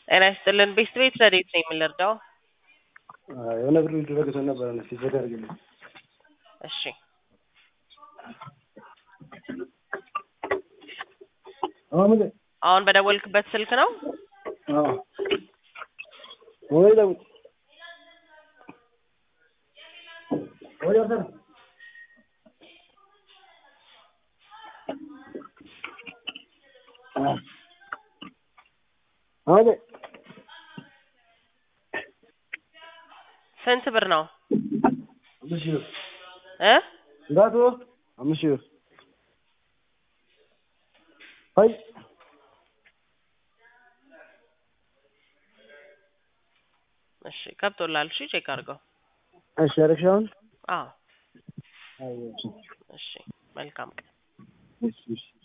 ጤና ይስጥልን። ቤት ቤት ረዴት ነው የምንረዳው? የሆነ ብር ሊደረግ ሰው ነበረ ነ ሲዘጋ አድርግልኝ። እሺ አሁን አሁን በደወልክበት ስልክ ነው? ወይ ደውል ወይ ደውል አቤ ስንት ብር ነው አምስት ሺህ ብር እ እንዳቱ አምስት ሺህ ብር አይ እሺ ገብቶላል። እሺ ቼክ አድርገው። እሺ አደረግሽ አሁን አዎ አይ እሺ መልካም ቀን። እሺ እሺ